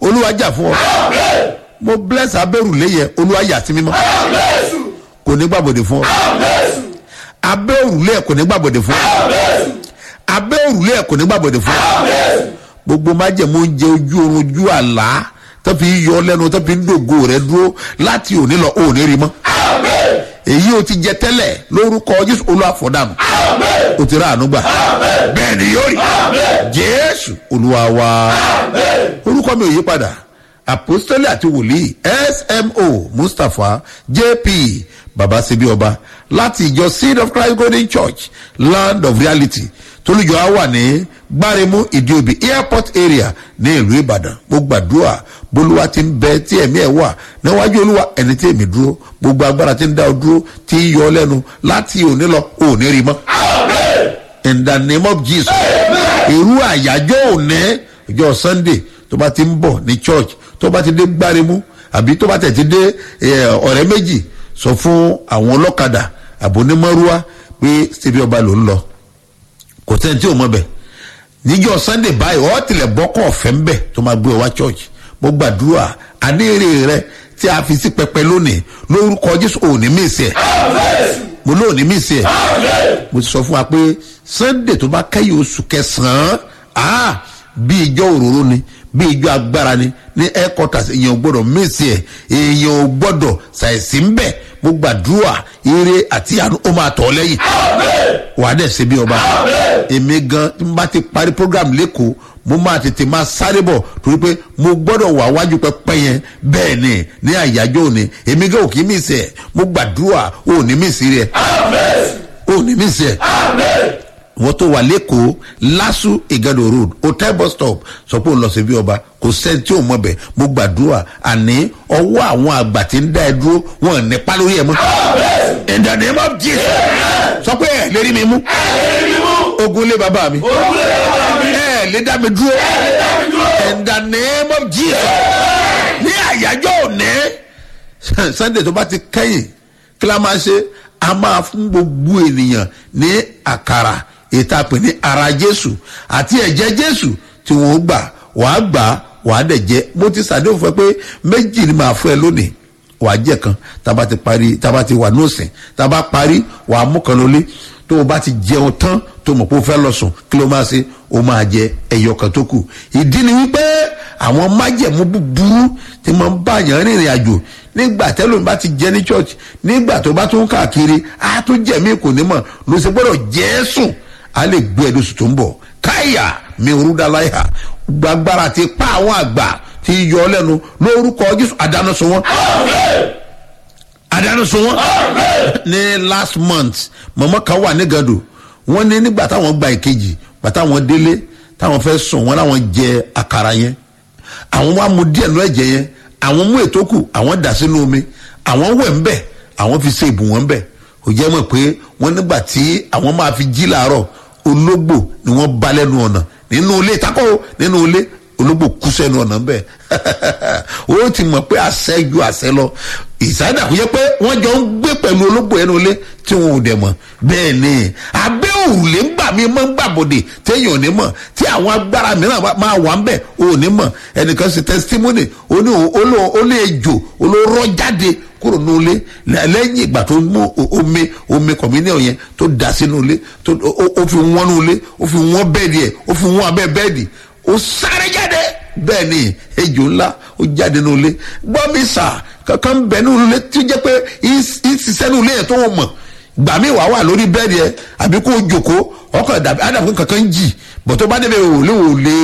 olúwa jà fún ọ mo bless abẹ́rùlé yẹ olúwa yà sí mímọ́ kò ní gbàbọ̀dẹ̀ fún ọ abẹ́rùlé kò ní gbàbọ̀dẹ̀ fún ọ abẹ́rùlé kò ní gbàbọ̀dẹ̀ fún ọ gbogbo májẹ̀mú oúnjẹ ojú oorun ojú àlá tó fi yọ lẹ́nu tó fi ń dògo rẹ dúró láti òní lọ òní rí mọ́ èyí o ti jẹ tẹ́lẹ̀ lórúkọ jésù olúwa fọ̀dànù o ti rà àánú gbà bẹ́ẹ̀ ni yóò rí jésù olúwa wa orúkọ mi ò yí padà apostoli àti wòlíì smo mustapha jp babasebi ọba láti ìjọ seed of christ golden church land of reality tolújọ á wà ní gbáremú ìdíobì airport area ní ìlú ìbàdàn mo gbàdúrà bolúwa ti ń bẹ tí ẹ̀mí ẹ̀ wà níwájú olúwa ẹni tí èmi dúró gbogbo agbára ti ń dá ọ dúró tí ń yọ ọ lẹ́nu láti òní lọ òní rí mọ́. in the name of jesus irú àyájọ́ òní ọjọ́ sunday tó bá ti ń bọ̀ ní church tó bá ti dé gbáremú àbí tó bá tẹ̀ ti dé ọ̀rẹ́ méjì sọ fún àwọn ọlọ́kadà àbónímọ́rúwá pé ṣebí ọba ló ń lọ kò tẹ́ni tí ò mọ̀ bẹ̀ níjọ́ sunday báyìí ọ́ tilẹ̀ bọ́kọ̀ ọ̀fẹ́ ń bẹ̀ tó máa gbé ọ wá church mo gbàdúrà àníyèrè rẹ tí a fi sí pẹpẹ lónìí lórúkọ jésù òní mísì ẹ mo lóòní mísì ẹ mo ti sọ fún wa pé sunday tó bá kẹ́yìn oṣù kẹsàn-án bí ìjọ òróró ni bí ìjọ agbára ni ní headquarters èèyàn ò gbọdọ̀ mísì ẹ èèyàn ò gbọdọ̀ ṣàìsí ń bẹ̀ mo gbàdúrà ire àti àánú ó máa tọ̀ ọ́ lẹ́yìn wàá dẹ̀ ṣe bí ọba èmi gan tí mo bá ti parí program lẹ́kọ̀ọ́ mo máa tètè máa sáré bọ̀ torí pé mo gbọ́dọ̀ wà wájú pẹpẹ yẹn bẹ́ẹ̀ ni ní àyájọ́ òní èmi gan òkè mí sẹ̀ mo gbàdúrà òní mí sí rẹ̀ òní mí sẹ̀ wọ́n tó wà lẹ́kọ̀ọ́ lásù ìgàdò road hotel bus stop sọ pé òun lọ sí bí ọba kò sẹ́ni tí ò mọ̀ bẹ̀ mo gbàdúrà àní ọwọ́ àwọn àgbà tí ń dá ẹ dúró wọn ní pa lórí ẹ mọ́ in the name of jesus sọ pé ẹ lérí mi mú ogun lé bàbá mi ẹ lé dá mi dúró in the name of jesus ní àyájọ́ òní sunday tó bá ti kẹ́yìn kí la máa ṣe a máa fún gbogbo ènìyàn ní àkàrà ètò àpè ní ara jésù àti ẹ̀jẹ̀ jésù tí wọ́n gbà wàá gbà wàá dẹ̀ jẹ́ mo ti sàdéhùn fún ẹ pé méjì ni màá fún ẹ lónìí wàá jẹ kan tába ti parí tába ti wà nóòsìn tába parí wàá mú kan lólé tó o bá ti jẹun tán tó mọ̀ pé o fẹ́ lọ sùn kí ló máa ṣe o máa jẹ ẹyọ kan tó kù ìdí ni wípé àwọn májẹ̀mú búburú ti máa ń bá yàn rìnrìn àjò nígbà tẹ́lómi bá ti jẹ ní church nígbà tó bá tún káàkiri á tún jẹ̀mí kò ní mọ̀ ló ṣe gbọ́dọ̀ jẹ́ sùn á lè gbé ẹ̀dùn sùn tó ń bọ̀ káyà mi rúdaláyà gbàgbára ti pa àwọn àgbà ti yọ lẹ́nu lórúkọ jésù àdánáṣọ wọn àdánáṣọ wọn ní last month mọ̀mọ́ kan wà ní gàdò wọ́n ní nígbà táwọn gba ìkejì gbà táwọn délé táwọn fẹ́ sùn wọ́n láwọn jẹ àkàrà yẹn àwọn wá mu díẹ̀ lọ ẹ̀jẹ̀ yẹn àwọn mú ètò kù àwọn dà sínú omi àwọn wẹ̀ ń bẹ̀ àwọn fi ṣe ìbù wọn bẹ̀ kò jẹ́ mọ̀ pé wọ́n nígbà tí àwọn máa fi jí làárọ̀ ológbò ni wọ́n bá lẹ́nu ọ̀nà nínú ilé takò nínú ilé ológbò kú sẹ́nu ọ̀nà bẹ́ẹ̀ o ti mọ̀ pé àṣẹ ju àṣẹ lọ ìsáyédà kò yẹ pé wọ́n jọ ń gbé pẹ̀lú ológbò ẹnu ilé tí wọn ò dẹ̀ mọ̀ bẹ́ẹ̀ ni abẹ́ òrùlé ńgbà mi máa ń gbàbọ̀dè téèyàn ò ní mọ̀ tí àwọn agbára mìíràn máa wà ń bẹ̀ ò ní mọ̀ ẹnìkan ṣe testimony ó ní olè ejò olóró jáde kúrò ní ilé lẹ́yìn ìgbà tó mú omi omi kọ̀mínìọ̀ yẹn tó dà sínú ilé ó fi wọ́n ní ilé ó fi wọ́n bẹ́ẹ̀dì ẹ̀ ó fi wọ́n abẹ́ bẹ́ẹ̀dì ó sáré jáde bẹ́ẹ̀ ni ejò ńlá ó jáde ní ilé gbọ́ mi sà kankan bẹ̀ ní ilé tí ó jẹ́ pé ìsísẹ́ ní ilé yẹn tó wọ́n mọ̀ gbà mí wàá wà lórí bẹ́ẹ̀dì ẹ̀ àbí kó o jòkó ọkọ̀ àdàbí kankan jì bọ̀ tó bá débẹ̀ wò lé wò lé